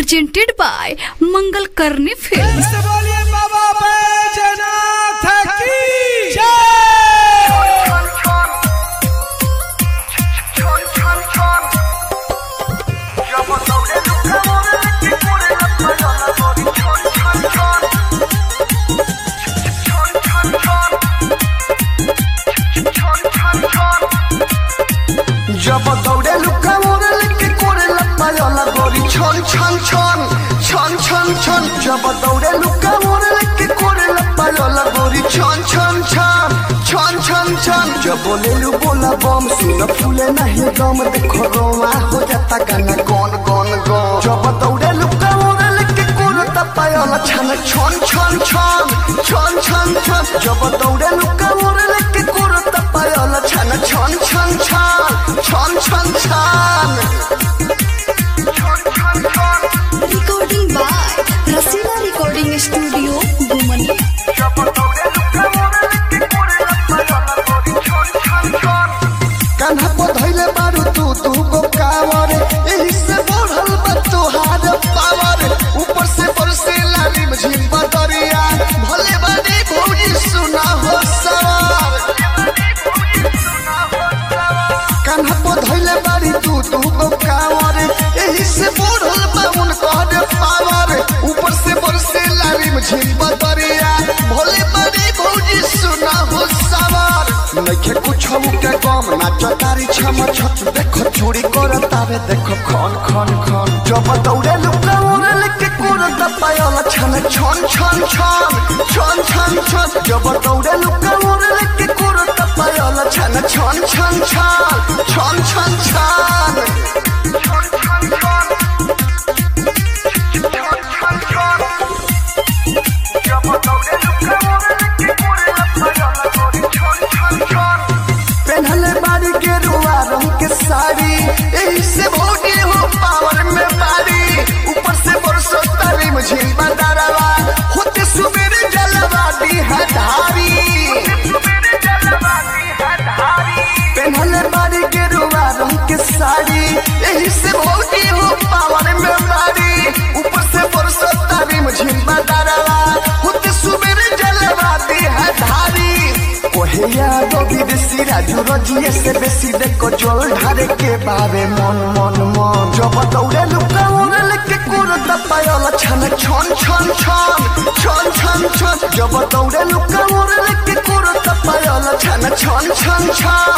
presented by Mangal Karni Films. से बोलिए बाबा बैजनाथ की जय जब दौड़े लुका मोरे लेके कोरे लपायला गोरी छन छन छन छन छन छन जब दौड़े लुका मोरे लेके कोरे लपायला गोरी छन छन छन छन छन छन जब बोले लू बोला बम सुन फूले नहीं दम देखो रोमा हो जाता गाना कौन कौन कौन जब दौड़े लुका मोरे लेके कोरे लपायला छन छन छन छन छन छन छन जब दौड़े लुका मोरे लेके कोरे लपायला छन छन छन छन छन छन छन Recording by Rasila Recording Studio, Gumani. Kanha पर धैले बारू तू तू गो कावर एही से बढ़ल बा तोहार पावर ऊपर से बरसे लाली झिम बदरिया भले बानी भौजी सुना हो सवार कान्हा पर धैले बारी तू तू गो कावर एही से बढ़ल बा उनकर पावर ऊपर से बरसे लाली झिम बदरिया भले बानी भौजी सुना हो सवार नइखे कुछ के कम नाच तारी छम छत देखो चूड़ी कर तावे देखो खन खन खन जब दौड़े लुका उड़े लेके कुरत पायल छन छन छन छन छन छन छन जब दौड़े लुका उड़े लेके कुरत पायल छन छन छन छन छन छन छन पहनले बारी के रुआ रंग के साड़ी एही से भोगे हो पावर में बारी ऊपर से बरसो तारी मुझे बदारवा होते सुबेरे जलवा दी हधारी पहनले बारी के रुआ रंग के साड़ी एही से भोगे हो पावर में बारी ऊपर से बरसो तारी मुझे बदारवा होते सुबेरे जलवा दी हधारी ओहे यादो विदेशी राजू रजिए से बेसी देखो जल ढारे के बारे मन मन मन जब दौड़े लुका उड़े लेके कुरत पायल छन छन छन छन छन छन छन जब दौड़े लुका उड़े लेके कुरत पायल छन छन छन छन